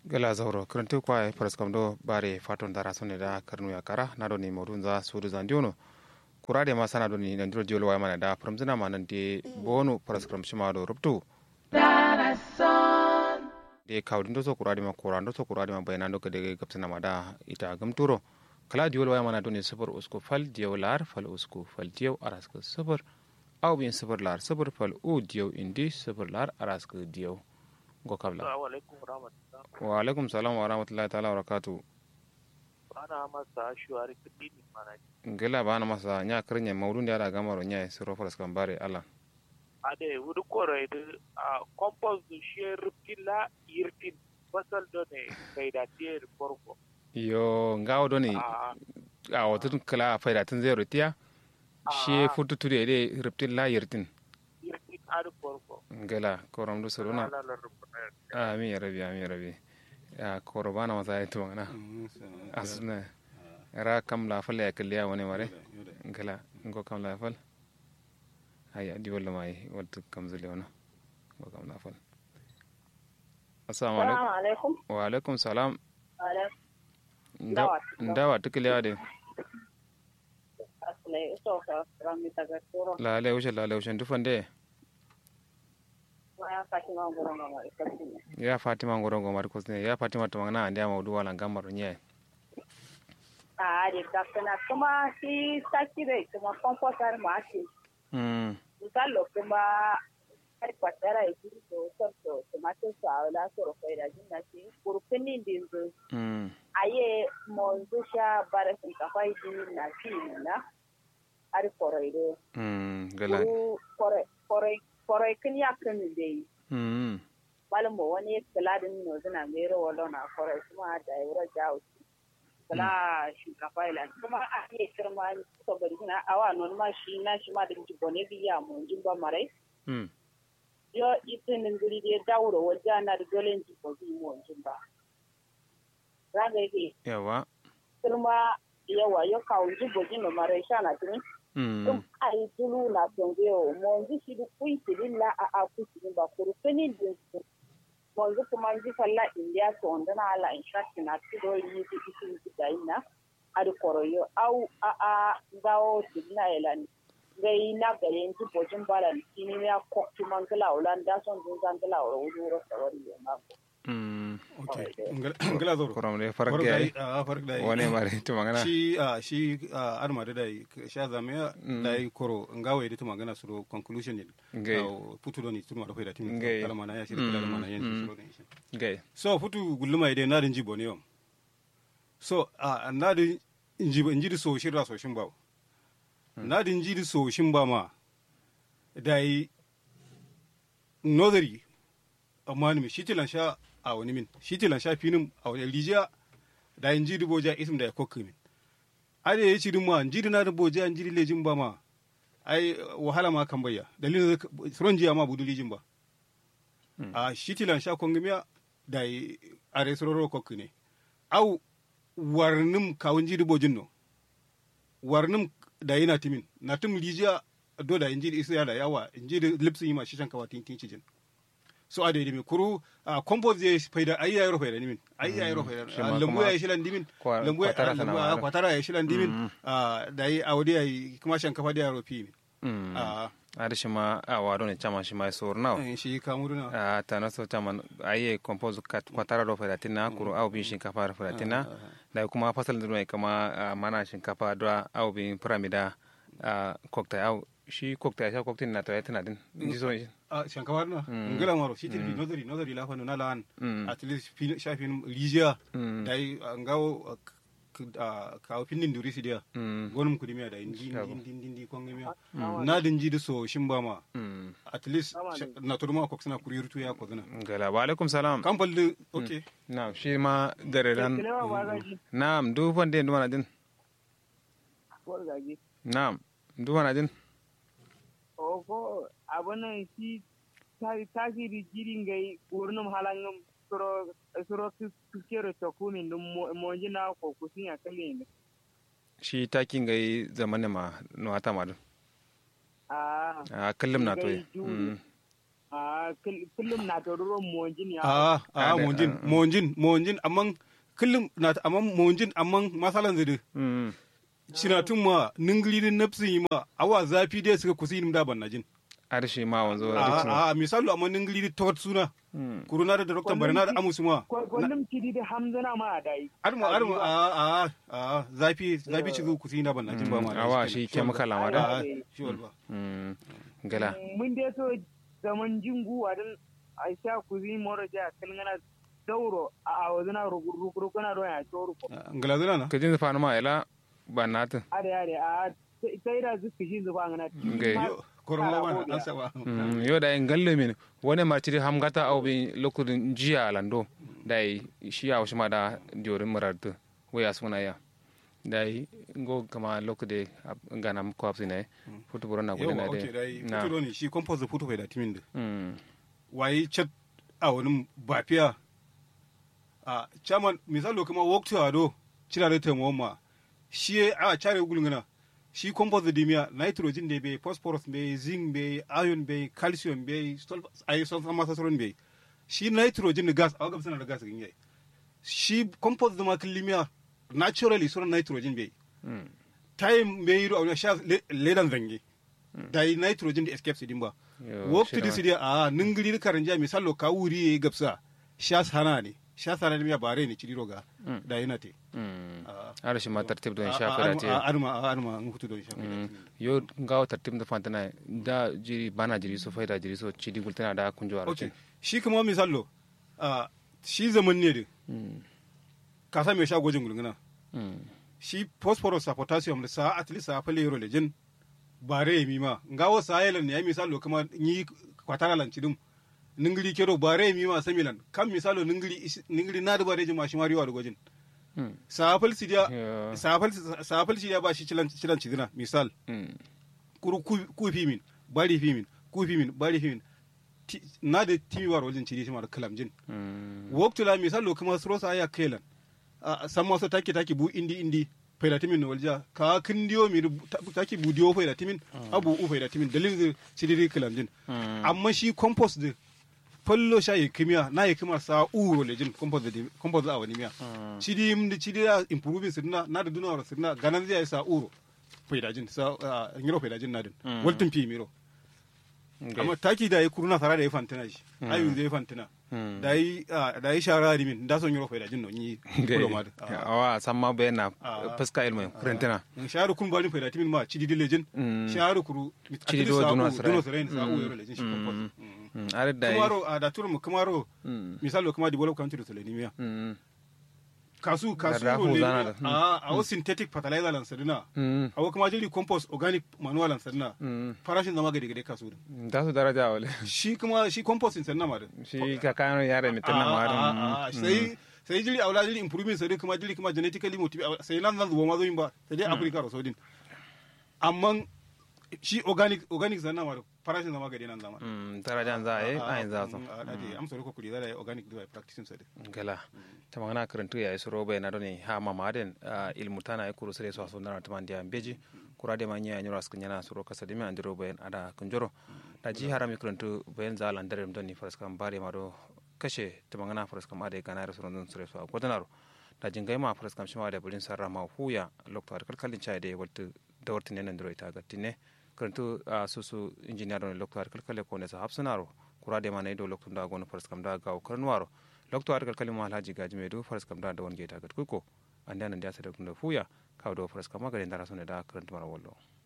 gala zauro kirantu kwa paraskam do bare faton dara sonne da karnu ya kara na do ni modun za sudu zandiono kurade ma sana do ni nan diro jolo wa mana da pramzina ma nan de bonu paraskam shima do ruptu de kawdin do so kurade ma kurando so kurade ma bayna do kede gapsana ma da ita gamturo kala diwol wa mana do ni sufur usku fal diyaw lar fal usku fal diyaw araska sufur aw bin sufur lar sufur fal u diyaw indi sufur lar araska diyaw go kabla wa alaikum salam wa rahmatullahi ta'ala wa barakatu bana masa shuwari kudini mana ngela bana masa nya krinya maudun da da gamaro nya siro foras kambare ala ade wudu kore de a compost du share tilla yirtin basal do ne kaida tier porko yo ngawo do ni a a wotun kala faida tun zero tiya shi futu tude de riptin la yirtin yirtin adu porko ngela koram do soro na ala la rubna amin ya rabi amin ya rabi ya koro bana masa ya to na asna ra kam la fal ya kalliya wani mare ngela ngo kam la fal haya di wala mai waltu kam zule wana ngo kam la fal assalamu alaikum Salamu alaikum. wa alaikum salam Alaikum. Nda- ndawa tukiliya de Asalai iso ka rami daga turo. lale wuce lale wuce dufande Ma ya fashi ma gurin ma ma ikasi ne. ya fatima ngorongo mari kosne ya fatima to ngana ande ma udu wala ngamaro nye A de dakana kuma shi saki dai kuma kompostar ma shi. mm Misalo kuma har kwatara ya ji to sorto tomato sa la soro kai da jinna shi kurkuni din zu. mm Aye mo zusha bare sun ka fai di na shi na. Ari koroido. mm gala Kuru kore kore kore kin ya kan dai. mm malam mo wani kiladin no zina mero wala na kore kuma da yura jawo kala shinkafa ila kuma a iya kirma ko bari na awa non ma shi na shi ma da ji bone biya mo jin ba mare mm yo itin din guri de dawro waja na da dolen ji ko bi mo jin ba ranga yake yawa kirma yawa yo kawo ji bo jin no mare sha na tin mm dum ai dulu na tongeo mo ji shi du kui tililla a a ku tin ba kuru kini din wanzu kuma ji falla india to onda na ala in shakki na tido yi ti isin ti gaina adi koroyo au a a gawo signa elan gai na gare nti bojin balan kini ya kokti mangala ulan da son dun zangala ro wuro sawari yo mako mm okay ngala zoro koram de farak yayi a farak dai wone mare to ngana shi a shi a arma da dai sha zame dai koro ngawe da tuma gana suro conclusion ne Ngai. futu do ni tuma da faida timi Ngai. kala mana ya shi kala mana yan Mm. suro ne shi gay so futu gulluma ide na din jibo ne yom so a na din jibo inji so shirra so shin ba na din ji so shin ba ma dai nodari amma ni shi tilan sha a wani min shi tilan sha finin a wani rijiya da in ji boja isim da ya kokki min ade ya ci ma in ji na da boja in ji lejin ba ma ai wahala ma kan bayya dalilin da suron jiya ma budu lijin ba a shi tilan sha kongimiya da yi a resororo kokki ne au warnim kawun ji bojin no warnim da yana timin na tum rijiya do da in ji isa da yawa in ji lipsin yi ma shi shan kawatin tin cijin so a daidai kuru a compost ya faida ai ya yaro faida nimin ai ya yaro faida Shi ma lambu kuma ya shilan dimin kwa- lambu ya kwatara sana lambu wahala. a kwatara ya shilan dimin a da yi a wadi ya yi kuma shan kafa da yaro fi min mm a ada shima a wado ne chama shima sor now eh, shi kamuruna a tana so chama aye compose kat kwatara do fada tina kuru au bin shinkafa do fada tina da kuma fasal mai kama ah, mana shinkafa do au bin pyramida a cocktail au shi cocktail sha cocktail na to ya tina din ji so a shan kafa na ngala maro shi tilbi nozari nozari la fanu na lan Mm. at least fi- shafin rijiya Mm. da yi a ngawo a kawo finnin duri su dia mm gonum kudimiya da indi Shago. indi indi indi kongimiya na din ji da so shin ba ma mm at least sha- na to ma ko suna kuri rutu ya ko zuna gala wa alaikum salam kan falli okay na shi ma dare ran na'am du fande ndu mana din na'am ndu mana din ko abunan shi tasiri jirin gai wurnum halangum suro suro kiskero chokumin dum monji na ko kusin ya kalin shi takin gai zamanin ma no hata ma dun ah a kallum na to Gai juri. mm a kullum na taruron monjin ya a a Ah, da- monjin ah, ah. monjin monjin amman kullum na ta- amman monjin amman masalan zai Mm. sinatun ma ningilin nafsin yi ma awa zafi dai suka kusi nim da ban najin arshi ma wanzo a duk a misalu amma ningilin ta wata suna Mm. kuruna da dokta barna da amusu ma kullum kidi da hamzana ma a dai armu armu a a a zafi zafi ci zo kusi na ban najin ba ma da awa shi shi chemical amma da a shi walba Mm. gala mun dai so zaman jingu wadin a sha kuzi moro ja kalngana dauro a wazina rukuna do ya toru ko ngalazuna na kajin zafanu ma ila ba natin are are a sai da zuku shi zuba ngana Okay. korma ba an saba Mm, yo da en galle min wone ma tiri ham gata aw bi lokudin jiya lando dai shi ya ma da diorin marartu we asuna ya dai ngo kama lokude ngana ko apsine futu borona ko yawa na okay dai de na fito ne shi compost da fito bai da timin da mm waye chat a wani bafiya a chairman misalo kuma walk to ado cira da tamo ma shi a chare gulungana shi compost da dimiya nitrogen da bai phosphorus bai zinc bai iron bai calcium bai sulfur ai sulfur ma sauran bai shi nitrogen da gas a ga sana da gas gin yayi shi compost da ma kilimiya naturally sauran nitrogen bai mm time bai yi a sha ledan zange da yi nitrogen da escape din ba Yo, wok shida tudi ma. sidi a ningiri karanja misalo ka wuri e gapsa sha sana ne sha sana ne ya bare ne cidiro ga Mm. da yana te mm Ah. ara shi ma tartib don A- shafi a- da arma- te a- arma a- arma an hutu don shafi Mm. da yo ngawo tartib da fantana da jiri bana jiri so faida jiri so chidi gultana da kunjo ara okay shi kuma misalo a shi zaman ne de mm ka sa me sha gojin gulguna mm shi phosphorus sa potassium da sa at least sa fale yoro lejin bare mi ma ngawo sa yelan ne ya misalo kuma ni kwatara lan cidum ningiri kero bare mi ma samilan kam misalo ningiri is- ningiri na da bare jima shi mariwa da gojin mm safal sidiya Yo. safal safal sidiya ba shi cilan cilan cidina misal mm kuru ku ku fi min bari fi min ku fi min bari fi min Ti- na da timi war wajen cidi shi ma da kalamjin mm waktula misal lo kuma suro sa ya kelan a san maso take take bu indi indi faida timin no walja ka kindiyo mi ru- ta- take bu diyo faida timin abu u faida timin dalilin cidiri kalamjin Mm. amma shi compost de fallo sha yi kimiya na yi kimar sa uro lejin compost da compost da awani miya Mm. cidi mdi cidi da improving sirna na da dunawar sirna ganan zai sa uro faidajin sa ah, ngiro faidajin na din Mm. waltin fi miro Okay. amma taki da yi kuruna sara da yi fantina shi ayun zai fantina Mm. da yi ah, da yi shara di min da son ngiro faidajin no ni kulo ma da awa samma be na Ah. fuska ilmu kurentina sharu kun bani faidajin min ma cidi di lejin Mm. sharu kuru Cidi do dunwa sarai. duno sarai sa u yoro lejin shi Mm. compost Mm. Mm, are da yi kumaro a da turu mu kumaro Mm. misalo kuma develop country to lenimia Mm. kasu kasu Da rahu ro zana le- da. a a wo synthetic fertilizer lan sadina Mm. a wo kuma jiri compost organic manual lan sadina Mm. farashin zama gade gade kasu din da su daraja wale shi kuma shi compost din sanna ma din shi ka kano yare mai tunna A- a- a- ma a- sai sai jiri aula jiri improvement sai kuma jiri kuma genetically motivated sai nan nan zuwa ma zo yin ba sai dai africa ro sodin amma shi organic organic sanna ma din farashin zama gade nan zama darajan za a yi a yin za su a dade am sori ko kuri da organic da practicing sai gala ta magana karantu ya isu roba na doni ha mamaden ilmu tana ya kuru sere so aso ndana tamandi ya mbeji kura de manya ya nyura skanya na suro kasa dimi andiro bayan ada kunjoro da ji harami karantu bayan za lan dare doni faraskam bare ma do kashe ta magana faraskam ade kana ra suro sere so kodonaro da jingai ma faraskam shima da bulin sarra ma huya lokto har kalkalin chai de waltu da wartin ne ndiro ita gattine karantu susu engineer don lokto har kalkale ko ne sa hapsunaro kura de ma ne do lokto da gono faraskam da gaw karnwaro lokto argal kalima alhaji gaji mai du faras kam da da won geta gat kuko anda nan da ta da kunda fuya kaw do faras kam magare ndara sone da karanta mara wallo